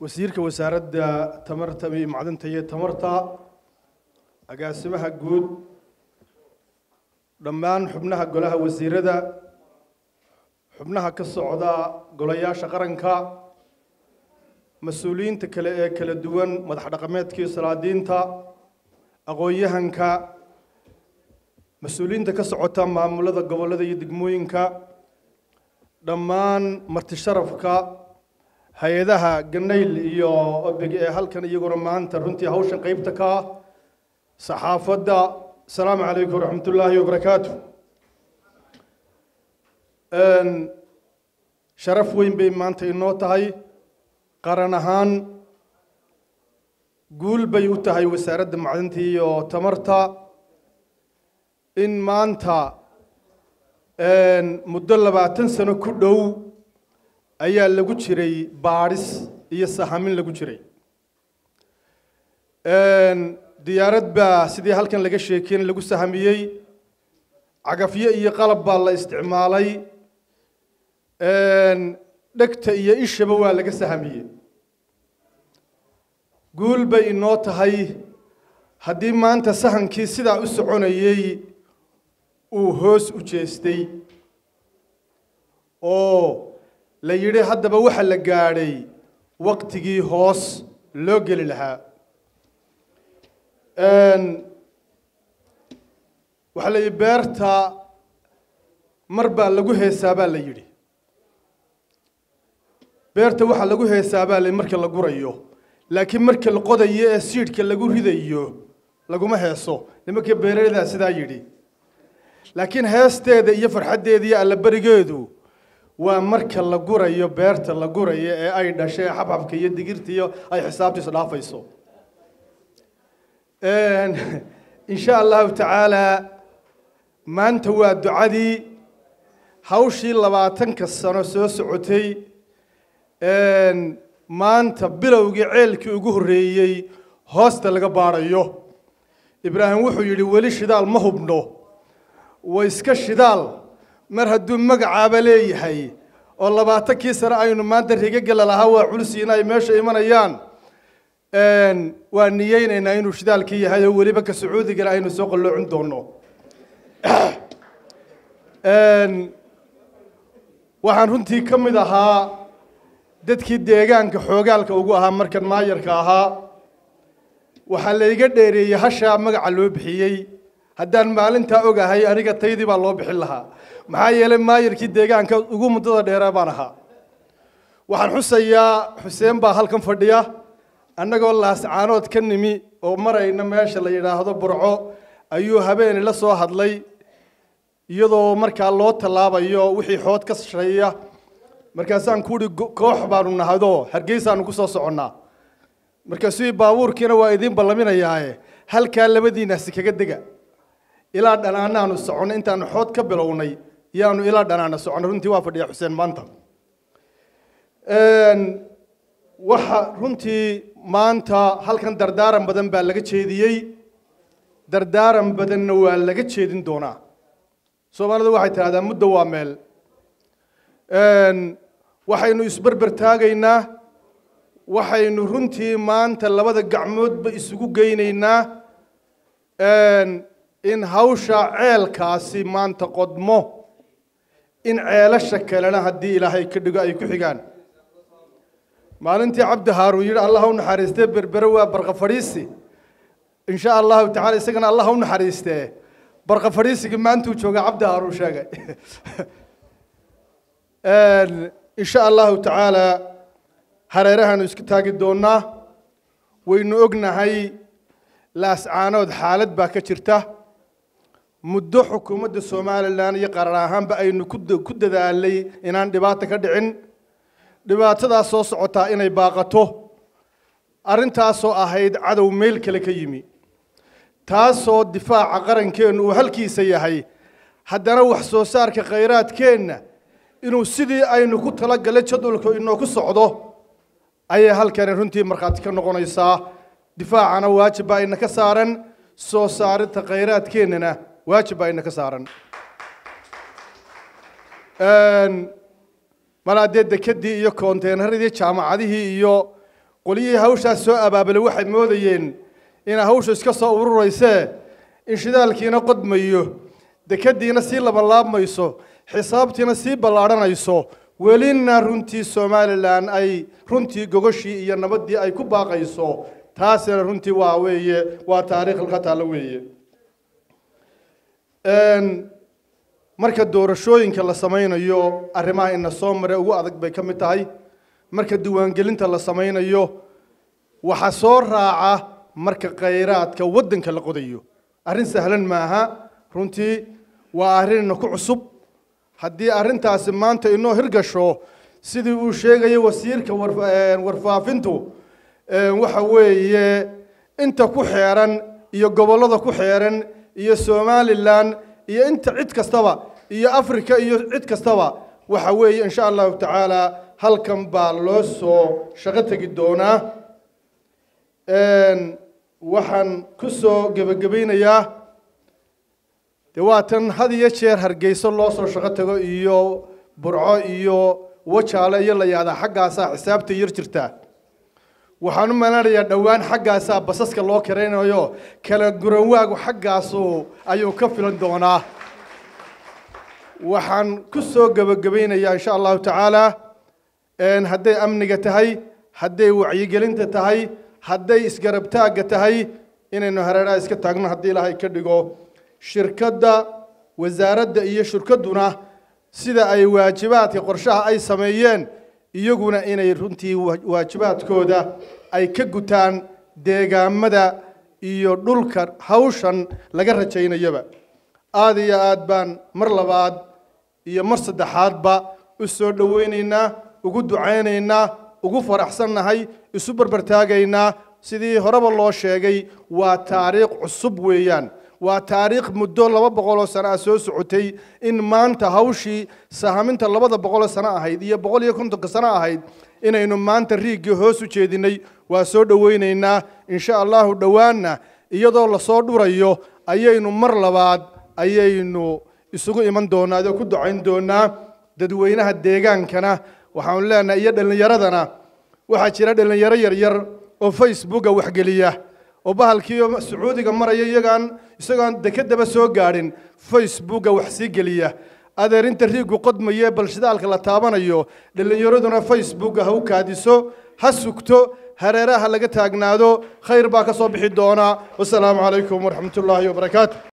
wasiirka wasaaradda tamarta iyo macdanta iyo tamarta agaasimaha guud dhammaan xubnaha golaha wasiirada xubnaha ka socda golayaasha qaranka mas-uuliyiinta kale ee kala duwan madax dhaqameedkii salaadiinta aqoon-yahanka mas-uuliyiinta ka socota maamulada gobollada iyo degmooyinka dhammaan marti sharafka hay-adaha ganayl iyo obeg ee halkan iyaguna maanta runtii hawshan qeybta ka ah saxaafadda asalaamu calaykum waraxmat ullaahi wabarakaatu sharaf weyn bay maanta inoo tahay qaran ahaan guul bay u tahay wasaaradda macdinta iyo tamarta in maanta muddo labaatan sano ku dhow ayaa lagu jiray baadhis iyo sahamin lagu jiray diyaarad baa sidii halkan laga sheekeyn lagu sahamiyey cagafyo iyo qalab baa la isticmaalay dhegta iyo ishaba waa laga sahamiyey guul bay inoo tahay haddii maanta sahankii sidaa u soconayey uu hoos u jeestay oo la yidhi haddaba waxa la gaadhay waqtigii hoos loo geli lahaa waxaa la yidhi beerta mar baa lagu heesaa baa la yidhi beerta waxaa lagu heesaa baa la marka la gurayo laakiin marka la qodayo ee siidhka lagu ridayo laguma heeso nimanka beeraladaa sidaa yidhi laakiin heesteeda iyo farxaddeeda iyo allaberigeedu waa marka la gurayo beerta la gurayo ee ay dhashay xabxabka iyo digirta iyo ay xisaabtiisu dhaafayso insha allahu tacaala maanta waa ducadii hawshii labaatanka sano soo socotay maanta bilowgii ceelkii ugu horreeyey hoosta laga baadhayo ibraahim wuxuu yidhi weli shidaal ma hubno wa iska shidaal mar hadduu magacaaba leeyahay oo labaatankii sano aynu maanta rigagela lahaa waa culsiina ay meesha imanayaan waa niyeynaynaa inuu shidaalkii yahay oo weliba ka sacuudigana aynu soo qalloocin doono waxaan runtii ka mid ahaa dadkii deegaanka xoogaalka ugu ahaa markan maayarka ahaa waxaa layga dheereeyey hashaa magaca loo bixiyey haddaan maalintaa ogahay aniga taydii baa loo bixin lahaa maxaa yeelay maayarkii deegaanka ugu muddada dheeraa baan ahaa waxaan xusayaa xuseen baa halkan fadhiya annagoo laascaanood ka nimi oo marayna meesha la yidhaahdo burco ayuu habeeni la soo hadlay iyadoo markaa loo tallaabayo wixii xood ka shaqeeya markaasaan ku uhi koox baanu nahadoo hargeysaanu ku soo soconnaa markaasuu baabuurkiina waa idiin ballaminayaaye halkaa labadiinaasi kaga dega ilaa dhanaanaanu soconno intaanu xood ka bilownay yaanu ilaa dhanaana soconno runtii waa fadhiya xuseen maanta waxa runtii maanta halkan dardaaran badan baa laga jeediyey dardaaran badanna waa laga jeedin doonaa soomaalidu waxay tidhahdaa muddo waa meel waxaynu isberber taagaynaa waxaynu runtii maanta labada gacmoodba isugu geynaynaa in hawsha ceelkaasi maanta qodmo in ceelasha kalena haddii ilaahay ka dhigo ay ku xigaan maalintii cabdi haaruun yidhi allah u naxariistee berbere waa barqa fadhiisi insha allahu tacala isagana allah u naxariistee barqa fadhiisigii maantuu jooga cabdi haaruun sheegay insha allahu tacaala hareerahaanu iska taagi doonaa waynu ognahay laascaanood xaalad baa ka jirta muddo xukuumadda somalilan iyo qaran ahaanba aynu ku dadaalay inaan dhibaato ka dhicin dhibaatadaas soo socotaa inay baaqato arrintaasoo ahayd cadow meel kale ka yimi taasoo difaaca qarankeennu uu halkiisa yahay haddana wax soo saarka khayraadkeenna inuu sidii aynu ku talagalay jadwalku inooku socdo ayay halkani runtii markhaati ka noqonaysaa difaacana waajib baa ina ka saaran soo saarinta khayraadkeennana waajib baa ina ka saaran malaadee dekedii iyo konteynaradii jaamacadihii iyo qolyihii hawshaas soo abaabulay waxay moodayeen inay hawshu iska soo ururaysee in shidaalkiina qodmayo dekadiina sii labalaabmayso xisaabtiina sii ballaadhanayso welina runtii somalilan ay runtii gogoshii iyo nabaddii ay ku baaqayso taasina runtii waa weeye waa taariikh halka taallo weeye marka doorashooyinka la samaynayo arrimaha ina soo mare ugu adag bay ka mid tahay marka diiwaangelinta la samaynayo waxaa soo raaca marka khayraadka waddanka la qodayo arrin sahlan maaha runtii waa arrinna ku cusub haddii arrintaasi maanta inoo hirgasho sidii uu sheegayay wasiirka warfaafintu waxa weeye inta ku xeeran iyo gobollada ku xeeran iyo somalilan iyo inta cid kastaba iyo africa iyo cid kastaba waxa weeye insha allahu tacaala halkan baa loo soo shaqo tegi doonaa waxaan ku soo gebagabaynayaa dee waa tan had iyo jeer hargeyso loo soo shaqo tago iyo burco iyo wajaale iyo la yahdaa xaggaasaa xisaabta yar jirtaa waxaan u malanayaa dhowaan xaggaasaa basaska loo karaynayo kala guranwaagu xaggaasu ayuu ka filan doonaa waxaan ku soo gebagabaynayaa insha allahu tacaala hadday amniga tahay hadday wacyigelinta tahay hadday isgarabtaagga tahay inaynu hareeraha iska taagno haddii ilaahay ka dhigo shirkadda wasaaradda iyo shirkadduna sida ay waajibaadka qorshaha ay sameeyeen iyaguna inay runtii waajibaadkooda ay ka gutaan deegaamada iyo dhulka hawshan laga rajaynayaba aada iyo aad baan mar labaad iyo mar saddexaadba u soo dhoweynaynaa ugu ducaynaynaa ugu faraxsannahay isu barbartaagaynaa sidii horeba loo sheegay waa taariikh cusub weeyaan waa taariikh muddo laba boqoloo sano ah soo socotay in maanta hawshii sahaminta labada boqoloo sano ahayd iyo boqol iyo kontonka sano ahayd inaynu maanta riigii hoos u jeedinay waa soo dhoweynaynaa insha allahu dhowaanna iyadoo lasoo dhurayo ayaynu mar labaad ayaynu isugu iman doonaa adoo ku ducayn doonaa dadweynaha deegaankana waxaanu leenahay iyo dhallinyaradana waxaa jira dhallinyaro yaryar oo facebooka waxgeliya oo bahalkii sacuudiga maraya iyagaan isagoon dekedaba soo gaadhin facebooka wax sii geliya adeerinta riigu qodmaye bal shidaalka la taabanayo dhallinyaraduna facebooka ha u kaadiso ha sugto hareeraha laga taagnaado khayr baa ka soo bixi doona wasalaamu calaykum waraxmat ullaahi wabarakaatu